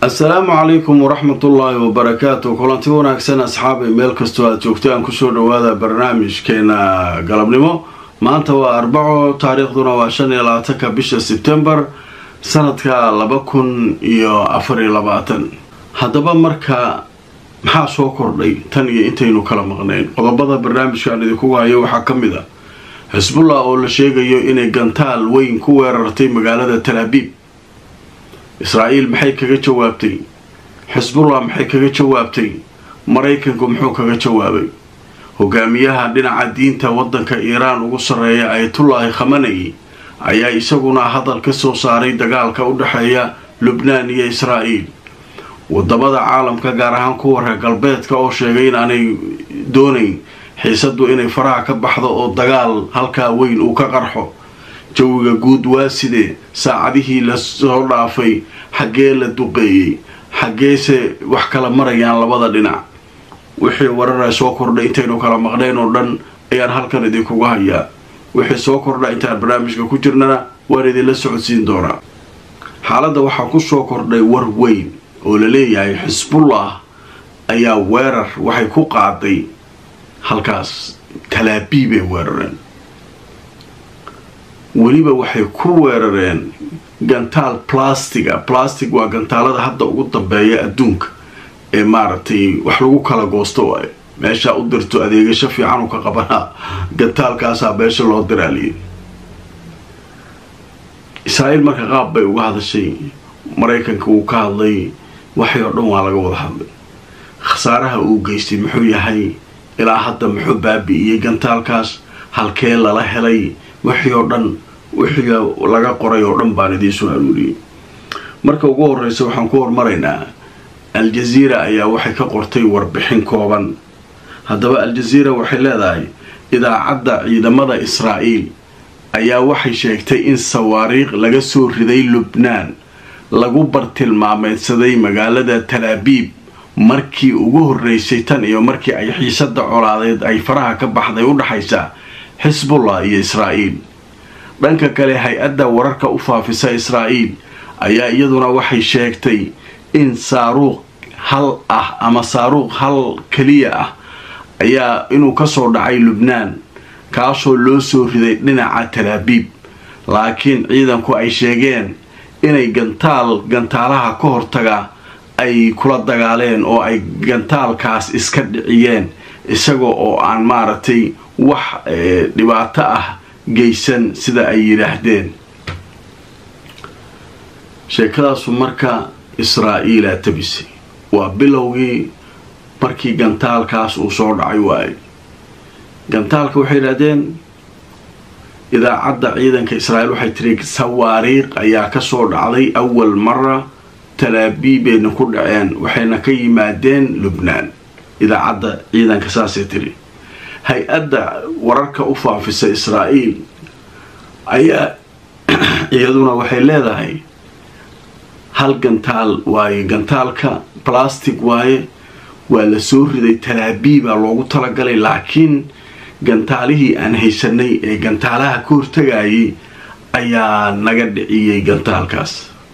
assalaamu calaykum waraxmatullaahi wabarakaatu kulanti wanaagsan asxaabay meel kastoo aad joogtaan kusoo dhawaada barnaamijkeena galabnimo maanta waa arbaco taariikhduna waa shan iyo labaatanka bisha sebtembar sanadka laba kun iyo afar iyo labaatan haddaba marka maxaa soo kordhay tan iyo intaynu kala maqnayn qodobada barnaamijkaan idinku hayo waxaa ka mid a xisbullah oo la sheegayo inay gantaal weyn ku weerartay magaalada talaabiib israa'iil maxay kaga jawaabtay xisbullah maxay kaga jawaabtay maraykanku muxuu kaga jawaabay hogaamiyaha dhinaca diinta waddanka iiraan ugu sarreeya ayatullaahi khamanay ayaa isaguna hadal ka soo saaray dagaalka u dhexeeya lubnaan iyo israa'iil wadamada caalamka gaar ahaan kuwa reer galbeedka oo sheegay inaanay doonayn xiisadu inay faraha ka baxdo oo dagaal halkaa weyn uu ka qarxo jawiga guud waa sidee saacadihii lasoo dhaafay xaggee la duqeeyey xaggeese wax kala marayaan labada dhinac wixii warara soo kordhay intaynu kala maqnayn oo dhan ayaan halkan idinkuga hayaa wixii soo kordha intaan barnaamijka ku jirnana waan idinla socodsiin doonaa xaaladda waxaa ku soo kordhay war weyn oo la leeyahay xisbullah ayaa weerar waxay ku qaaday halkaas talaabiibay weerareen weliba waxay ku weerareen gantaal plastiga plastic waa gantaalada hadda ugu dambeeya adduunka ee maaragtay wax lagu kala goosto waayo meeshaa u dirto adeegasho fiican u ka qabanaa gantaalkaasaa meesha loo diraaliyay israa'iil marka qaab bay uga hadashay maraykanka wuu ka hadlay waxay oo dhan waa laga wada hadlay khasaaraha uu geystay muxuu yahay ilaa hadda muxuu baabi'iyey gantaalkaas halkee lala helay wixii oo dhan wixii laga qoray oo dhan baan idiinsoo aruuriyey marka ugu horreysa waxaan ku hormaraynaa al-jaziira ayaa waxay ka qortay warbixin kooban haddaba al-jaziira waxay leedahay idaacadda ciidamada israa'iil ayaa waxay sheegtay in sawaariikh laga soo riday lubnaan lagu bartilmaameydsaday magaalada talaabiib markii ugu horreysay tan iyo markii ay xiisada colaadeed ay faraha ka baxday u dhaxaysa xisbullah iyo israa'iil dhanka kale hay-adda wararka u faafisa israa'iil ayaa iyaduna waxay sheegtay in saaruuq hal ah ama saaruuq hal keliya ah ayaa inuu kasoo dhacay lubnaan kaasoo loo soo riday dhinaca talaabiib laakiin ciidanku ay sheegeen inay gantaal gantaalaha ka hortaga ay kula dagaaleen oo ay gantaalkaas iska dhiciyeen isaga oo aan maaragtay wax dhibaato ah geysan sida ay yidhaahdeen sheekadaasu marka israa'iilaa tabisay waa bilowgii markii gantaalkaas uu soo dhacay waaye gantaalka waxay yidhaahdeen idaacadda ciidanka israa'iil waxay tiri sawaariikh ayaa kasoo dhacday awal mara talaabiibeyna ku dhaceen waxayna ka yimaadeen lubnaan idaacadda ciidanka saasay tiri hay-adda wararka u faafisa israa'iil ayaa iyaduna waxay leedahay hal gantaal waaye gantaalka plastic waaye waa la soo riday talaabiibaa loogu talagalay laakiin gantaalihii aan haysanay ee gantaalaha ka hortagayay ayaa naga dhiciyey gantaalkaas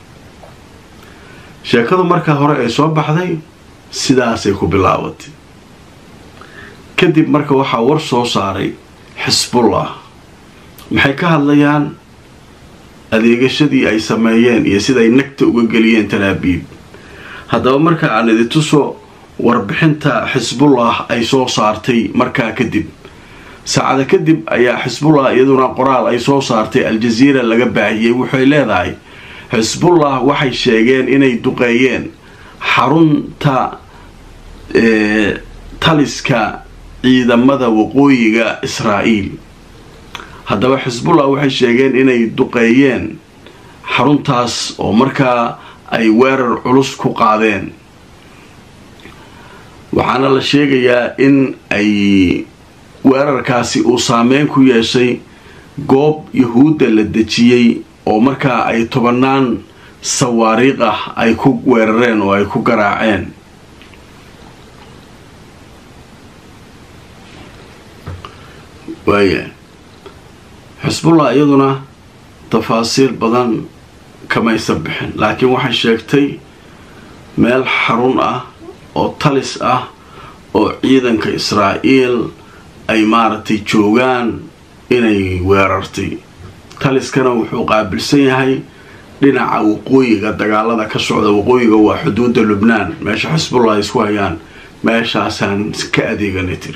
sheekadu markaa hore ay soo baxday sidaasay ku bilaabatay kadib marka waxaa war soo saaray xisbullah maxay ka hadlayaan adeegashadii ay sameeyeen iyo siday nagta uga geliyeen talaabiib haddaba marka aan idintuso warbixinta xisbullah ay soo saartay markaa kadib saacada kadib ayaa xisbullah iyaduna qoraal ay soo saartay al-jaziira laga baahiyey waxay leedahay xisbullah waxay sheegeen inay duqeeyeen xarunta taliska ciidamada waqooyiga israa'iil haddaba xisbullah waxay sheegeen inay duqeeyeen xaruntaas oo markaa ay weerar culus ku qaadeen waxaana la sheegayaa in ay weerarkaasi uu saameyn ku yeeshay goob yahuudda la dejiyey oo markaa ay tobanaan sawaariikh ah ay ku weerareen oo ay ku garaaceen waaya xisbullah iyaduna tafaasiil badan kamaysan bixin laakiin waxay sheegtay meel xarun ah oo talis ah oo ciidanka israa'iil ay maaragtay joogaan inay weerartay taliskana wuxuu qaabilsan yahay dhinaca waqooyiga dagaalada ka socda waqooyiga waa xuduudda lubnaan meesha xisbullah ay isku hayaan meeshaasaan ka adeegana tiri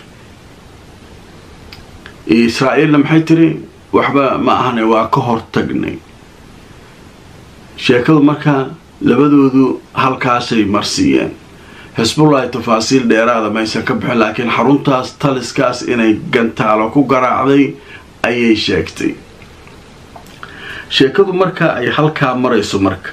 israa'iilna maxay tiri waxba ma ahane waa ka hortagnay sheekadu markaa labadoodu halkaasay marsiiyeen xisbullahi tafaasiil dheeraada maysan ka bixin laakiin xaruntaas taliskaas inay gantaalo ku garaacday ayay sheegtay sheekadu marka ay halkaa marayso marka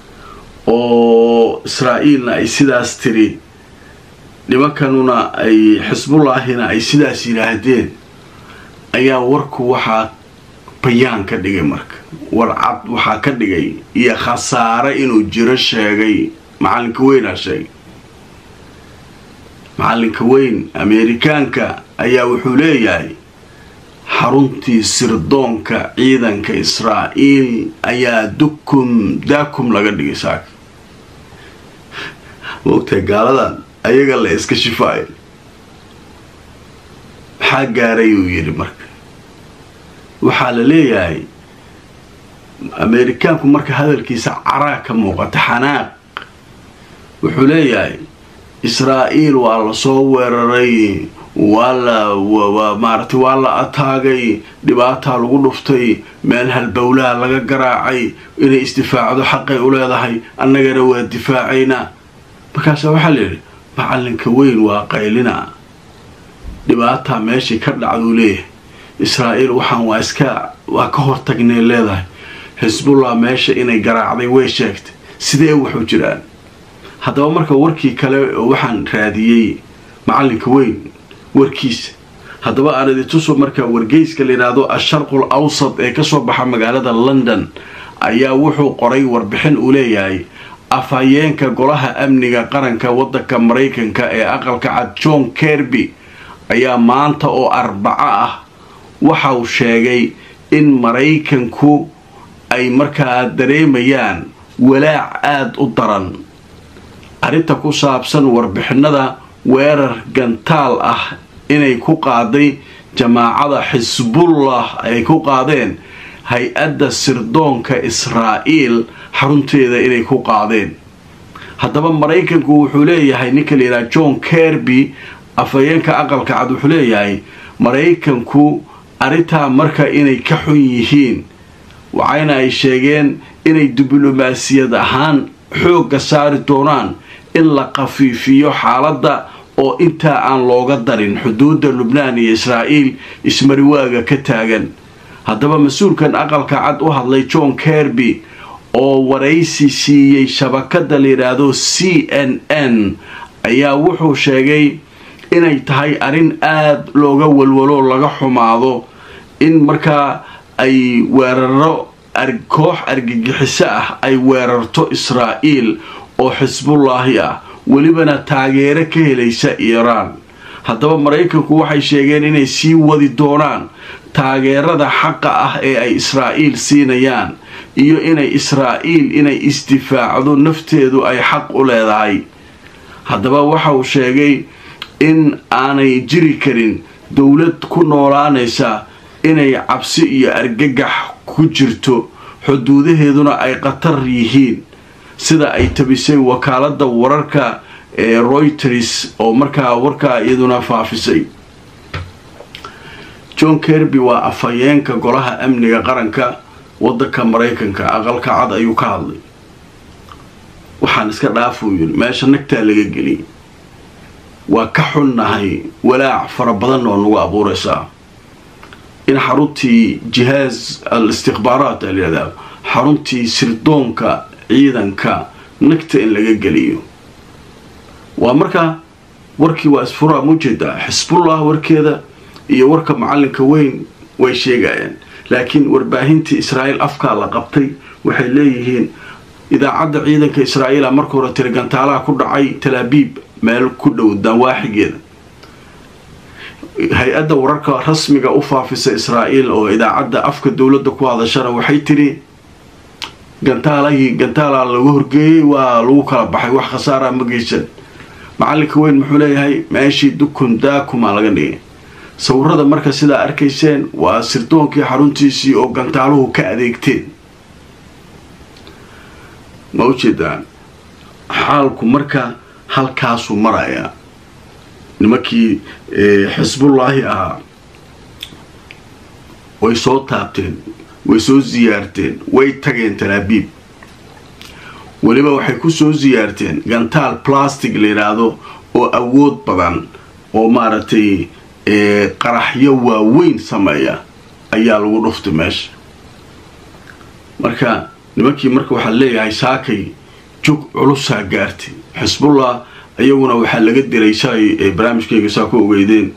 oo israa'iilna ay sidaas tiri nimankanuna ay xisbullaahina ay sidaas yidhaahdeen ayaa warku waxaa bayaan ka dhigay marka war cad waxaa ka dhigay iyo khasaare inuu jiro sheegay macalinka weynaa sheegay macalinka weyn ameerikaanka ayaa wuxuu leeyahay xaruntii sirdoonka ciidanka israa'iil ayaa dukum daakum laga dhigay saaka maogtahay gaaladan ayaga la iska shifaayo maxaa gaaray uu yidhi marka waxaa la leeyahay ameerikaanku marka hadalkiisa caraa ka muuqata xanaaq wuxuu leeyahay israa'iil waa la soo weeraray waa la maaragtay waa la ataagay dhibaataa lagu dhuftay meel halbowlaha laga garaacay inay isdifaacdo xaqay u leedahay annagana waa difaacaynaa markaasa waxaa la yidhi macalinka weyn waa qaylina dhibaataa meeshii ka dhacduu leeyahay israa'iil waxaan waa iska waa ka hortagnay leedahay xisbullah meesha inay garaacday way sheegtay sidee waxu jiraan haddaba marka warkii kale oo waxaan raadiyey macalinka weyn warkiisa haddaba aan idintuso marka wargeyska la yidhaahdo asharqul awsad ee kasoo baxa magaalada london ayaa wuxuu qoray warbixin uu leeyahay afhayeenka golaha amniga qaranka waddanka maraykanka ee aqalka cad john kerby ayaa maanta oo arbaco ah waxa uu sheegay in maraykanku ay markaa dareemayaan walaac aada u daran arrinta ku saabsan warbixinada weerar gantaal ah inay ku qaaday jamaacada xisbullah ay ku qaadeen hay-adda sirdoonka israa'iil xarunteeda inay ku qaadeen haddaba maraykanku wuxuu leeyahay ninka la yidhaha john kerby afhayeenka aqalka cad wuxuu leeyahay maraykanku arrintaa marka inay ka xun yihiin waxayna ay sheegeen inay diblomaasiyad ahaan xoogga saari doonaan in la khafiifiyo xaaladda oo intaa aan looga darin xuduudda lubnaan iyo israa'iil ismariwaaga ka taagan haddaba mas-uulkan aqalka cad u hadlay john kerby oo waraysi siiyey shabakadda la yidhaahdo c n n ayaa wuxuu sheegay inay tahay arrin aada looga walwalo laga xumaado in markaa ay weeraro koox argagixiso ah ay weerarto israa'iil oo xisbullaahi ah welibana taageero ka helaysa iiraan haddaba maraykanku waxay sheegeen inay sii wadi doonaan taageerada xaqa ah ee ay israa'iil siinayaan iyo inay israa'iil inay isdifaacdo nafteedu ay xaq u leedahay haddaba waxa uu sheegay in aanay jiri karin dowlad ku noolaanaysa inay cabsi iyo argagax ku jirto xuduudaheeduna ay khatar yihiin sida ay tabisay wakaaladda wararka ee royters oo markaa warkaa iyaduna faafisay john kerby waa afhayeenka golaha amniga qaranka waddanka maraykanka aqalka cad ayuu ka hadlay waxaan iska dhaafuu yiri meesha nagtaa laga geliyay waa ka xunnahay walaac fara badan oo nagu abuuraysaa in xaruntii jihaaz al istikhbaaraat a layihahdaa xaruntii sirdoonka ciidanka nagta in laga geliyo waa markaa warkii waa isfuraa mujeedaa xisbullah warkeeda iyo warka macalinka weyn way sheegayaan laakiin warbaahintii israa'iil afkaa la qabtay waxay leeyihiin idaacadda ciidanka israa'iila marka hore tiri gantaalaha ku dhacay talaabiib meel ku dhow dawaaxigeeda hay-adda wararka rasmiga u faafisa israa'iil oo idaacadda afka dowladda ku hadashana waxay tidhi gantaalahii gantaalaa lagu horgeeyey waa lagu kala baxay wax khasaara ma geysan macalinka weyn muxuu leeyahay meeshii dukun daakumaa laga dhigay sawirada marka sidaa arkayseen waa sirdoonkii xaruntiisii oo gantaaluhu ka adeegteen ma ujeedaan xaalku marka halkaasuu marayaa nimankii xisbullaahi ahaa way soo taabteen way soo siyaarteen way tageen talaabiib weliba waxay ku soo siyaarteen gantaal plastic la yidhaahdo oo awood badan oo maaragtay qaraxyo waaweyn sameeya ayaa lagu dhuftay meesha marka nimankii marka waxaa leeyahay saakay jug culusaa gaartay xisbullah iyaguna waxaa laga diray shalay barnaamijkeyga saa ku ogeydeen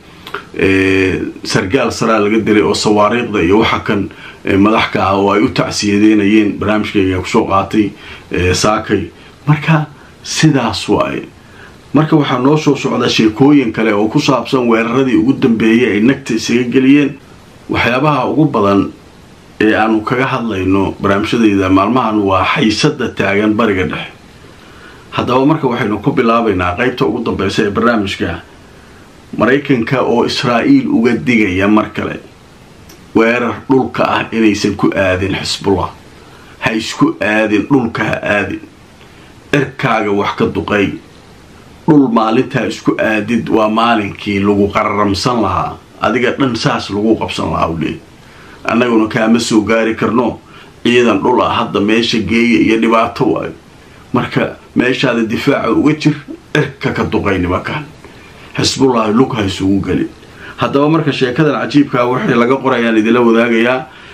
sargaal saraa laga diray oo sawaariiqda iyo waxa kan madaxka ah oo ay u tacsiyadeynayeen barnaamijkeyga kusoo qaatay saakay marka sidaas waaye marka waxaa noo soo socda sheekooyin kale oo ku saabsan weeraradii ugu dambeeyay ay nagta isaga geliyeen waxyaabaha ugu badan ee aanu kaga hadlayno barnaamijyadayda maalmahan waa xaysada taagan bariga dhexe haddaba marka waxaynu ku bilaabaynaa qaybta ugu dambeysa ee barnaamijka maraykanka oo israa'iil uga digaya mar kale weerar dhulka ah inaysan ku aadin xisbullah ha isku aadin dhulka ha aadin cirkaaga wax ka duqay dhul maalintaa isku aadid waa maalinkii lagu qararamsan lahaa adiga dhan saas lagu qabsan lahaa u leey annaguna kaama soo gaari karno ciidan dhul ah hadda meesha geeya iyo dhibaato waayo marka meeshaada difaaca uga jir cirka ka duqay nimankan xisbullaahi lug ha isugu gelin haddaba marka sheekadan cajiibkaa waxay laga qorayaan idinla wadaagayaa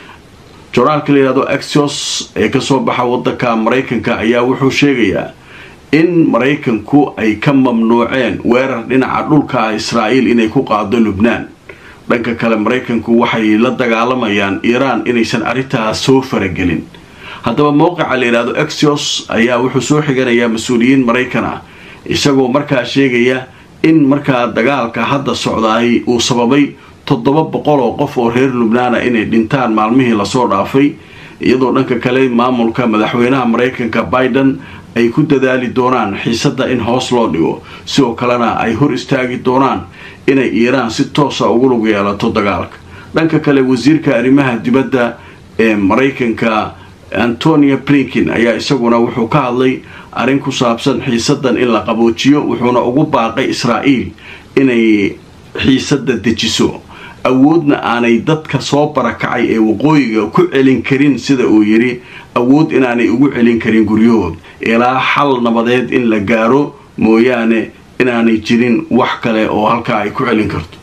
joraalka la yidhahdo axios ee kasoo baxa wadanka maraykanka ayaa wuxuu sheegayaa in maraykanku ay ka mamnuuceen weerar dhinaca dhulka ah israa'iil inay ku qaado lubnaan dhanka kale maraykanku waxay la dagaalamayaan iiraan inaysan arrintaas soo faragelin haddaba mowqica la yidhahdo axios ayaa wuxuu soo xiganayaa mas-uuliyiin maraykan ah isagoo markaa sheegaya in markaa dagaalka hadda socdaay uu sababay toddoba boqol oo qof oo reer lubnaana inay dhintaan maalmihii lasoo dhaafay iyadoo dhanka kale maamulka madaxweynaha maraykanka biden ay ku dadaali doonaan xiisadda in hoos loo dhigo sidoo kalena ay hor istaagi doonaan inay iiraan si toosa ugu lug yeelato dagaalka dhanka kale wasiirka arrimaha dibadda ee maraykanka antonia blinkin ayaa isaguna wuxuu ka hadlay arrin ku saabsan xiisaddan in la qaboojiyo wuxuuna ugu baaqay israa'iil inay xiisadda dejiso awoodna aanay dadka soo barakacay ee waqooyiga ku celin karin sida uu yidhi awood inaanay ugu celin karin guryahood ilaa xal nabadeed in la gaaro mooyaane inaanay jirin wax kale oo halkaa ay ku celin karto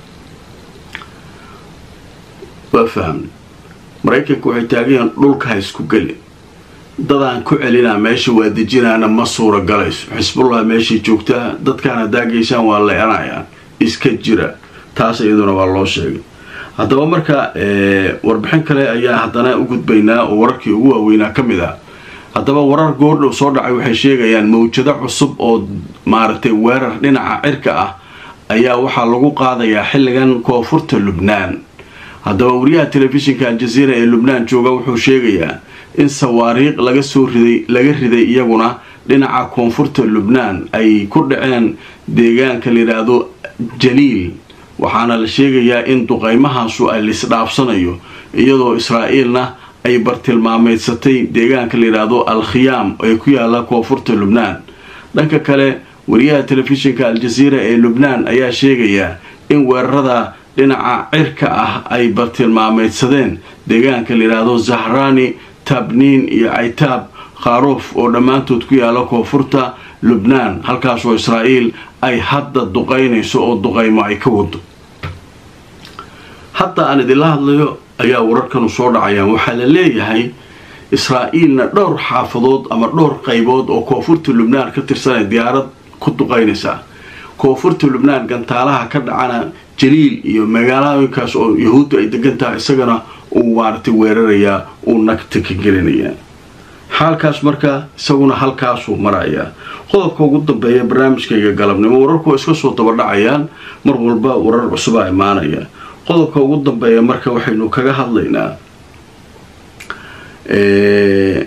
waa fahmna maraykanka waxay taagayiin dhulka ha isku gelin dadaan ku celinaa meesha waa dejinaana ma suura galayso xisbullah meeshay joogtaa dadkaan haddaa geysaan waa leeanayaan iska jira taas iyaduna waa loo sheegay haddaba marka warbixin kale ayaa haddana u gudbaynaa oo wararkii ugu waaweynaa ka mid ah haddaba warar goordhow soo dhacay waxay sheegayaan mawjado cusub oo maaragtay weerar dhinaca cirka ah ayaa waxaa lagu qaadayaa xilligan koonfurta lubnaan haddaba wariyaha telefishinka aljaziira ee lubnaan jooga wuxuu sheegayaa in sawaariiq laga soo riday laga riday iyaguna dhinaca koonfurta lubnaan ay ku dhaceen deegaanka layidhaahdo jaliil waxaana la sheegayaa in duqaymahaasu ay lisdhaafsanayo iyadoo israa'iilna ay bartilmaameysatay deegaanka layidhaahdo al khiyaam ee ku yaala koonfurta lubnaan dhanka kale wariyaha telefishinka aljaziira ee lubnaan ayaa sheegayaa in weerarada dhinaca cirka ah ay bartilmaameydsadeen deegaanka layidhaahdo zahrani tabniin iyo caytaab khaaruuf oo dhammaantood ku yaala koonfurta lubnaan halkaasoo israa'iil ay hadda duqaynayso oo duqaymo ay ka wado hadda aan idinla hadlayo ayaa wararkanu soo dhacayaan waxaa la leeyahay israa'iilna dhowr xaafadood ama dhowr qaybood oo koonfurta lubnaan ka tirsanay diyaarad ku duqaynaysaa koonfurta lubnaan gantaalaha ka dhacana jaliil iyo magaalooyinkaas oo yahuudda ay degan tahay isagana uu maaragtay weerarayaa uu nagta ka gelinayaa xaalkaas marka isaguna halkaasuu marayaa qodobka ugu dambeeya barnaamijkayga galabnimo wararku waa iska soo dabadhacayaan mar walba warar cusubaa imaanaya qodobka ugu dambeeya marka waxaynu kaga hadlaynaa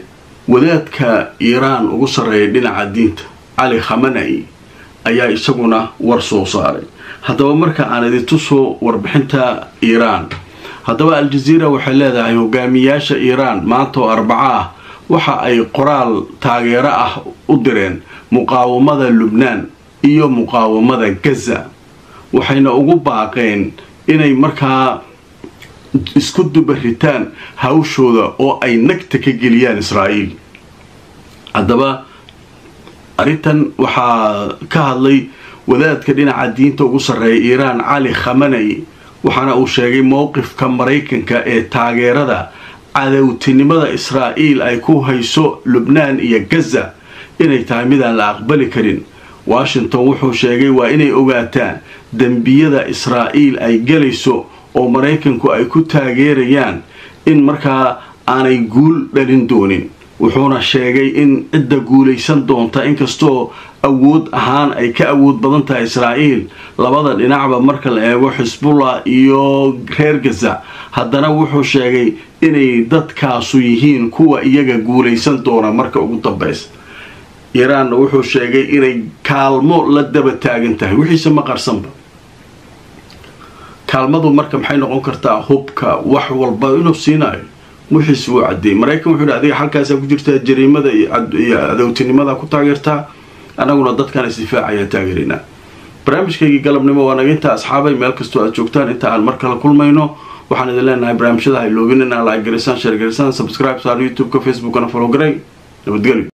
wadaadka iiraan ugu sarreeya dhinaca diinta cali khamanai ayaa isaguna war soo saaray haddaba marka aan idintuso warbixinta iiraan haddaba al-jaziira waxay leedahay hogaamiyaasha iiraan maanta oo arbaco ah waxa ay qoraal taageero ah u direen muqaawamada lubnaan iyo muqaawamada gaza waxayna ugu baaqeen inay markaa isku dubaritaan hawshooda oo ay nagta ka geliyaan israa'iil haddaba arrintan waxaa ka hadlay wadaadka dhinaca diinta ugu sarreeya iiraan cali khamanai waxaana uu sheegay mowqifka maraykanka ee taageerada cadowtinimada israa'iil ay ku hayso lubnaan iyo gaza inay tahay midaan la aqbali karin washington wuxuu sheegay waa inay ogaataan dembiyada israa'iil ay gelayso oo maraykanku ay ku taageerayaan in markaa aanay guul dhalin doonin wuxuuna sheegay in cidda guulaysan doonta inkastoo awood ahaan ay ka awood badan tahay israa'iil labada dhinacba marka la eego xisbullah iyo reer gaza haddana wuxuu sheegay inay dadkaasu yihiin kuwa iyaga guulaysan doona marka ugu dambaysa iiraanna wuxuu sheegay inay kaalmo la daba taagan tahay wixiise ma qarsanba kaalmadu marka maxay noqon kartaa hubka wax walba inuu siinayo wixiis wuu cadeeyey maraykan wuxuu hi adiga xalkaasaa ku jirtaa jariimada iyo adowtinimada ku taageertaa annaguna dadkaan isdifaacayaan taageeraynaa barnaamijkaygii galabnimo waa naga intaa asxaabay meel kastoo aad joogtaan inta aan mar kale kulmayno waxaan idin leenahay barnaamijyada hayloobin in aa laag garisaan sheer garisaan subscribe saar youtube-ka facebookana follow garay nabadgelyo